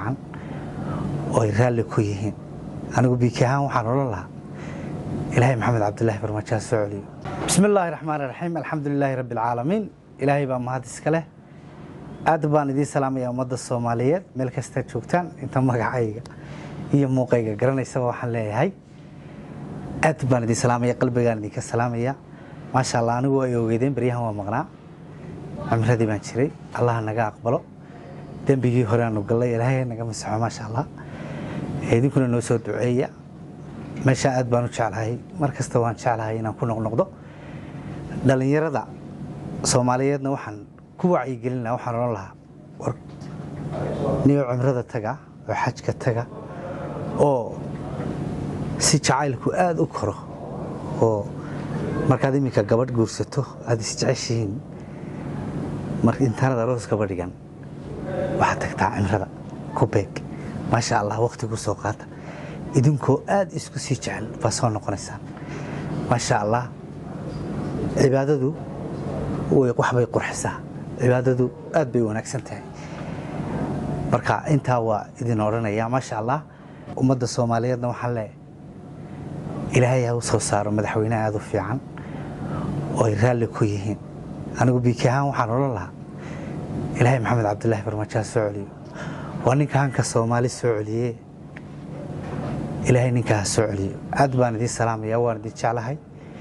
fiican oo ay raalli ku yihiin anigu biiki ahaan waxaan odhan lahaa ilaahay maxamed cabdilaahi farmaajo ha soo celiyo bismi illaahi raxmaan raxiim alxamdu lilaahi rabbi alcaalamiin ilaahay baa mahad iska leh aad baan idiin salaamaya ummadda soomaaliyeed meel kastaad joogtaan inta magacayga iyo muuqayga garanaysaba waxaan leeyahay aad baan idiin salaamaya qalbigaan idinka salaamaya maasha allah anigu ay ogeydeen baryahan waa maqnaa cimradii baan jiray allaha naga aqbalo dembigii hore aanu gallay ilaahay naga masaxo maasha allah idinkuna noo soo duceeya meeshaa aad baan u jeclahay mar kasta waan jeclahay inaan ku noqnoqdo dhallinyarada soomaaliyeedna waxaan ku wacyigelina waxaan odhan lahaa war niyo cimrada taga oo xajka taga oo si jacaylku aada u koro oo markaad iminka gabadh guursato aada isjeceshihiin mar intaanad aroos gaba dhigan waxaad tagtaa cimrada ku beeg maasha allah wakhti ku soo qaata idinkoo aada isku sii jecel baa soo noqonaysaan maasha allah cibaadadu waxbay qurxisaa cibaadadu aad bay wanaagsan tahay marka intaa waa idin odhanaya maasha allah ummadda soomaaliyeedna waxaan leeyahay ilaahay ha u soo saaro madaxweyne aada u fiican oo ay raalli ku yihiin anigu biiki ahaan waxaan odhan lahaa ilaahay maxamed cabdilaahi farmaajo ha soo celiyo waa ninka hanka soomaali soo celiye ilaahay ninkaa ha soo celiyo aad baan idiin salaamaya waan idin jeclahay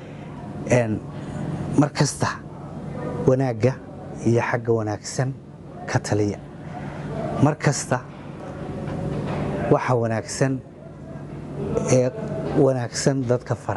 mar kasta wanaagga iyo xagga wanaagsan ka taliya mar kasta waxa wanaagsan ee wanaagsan dadka fara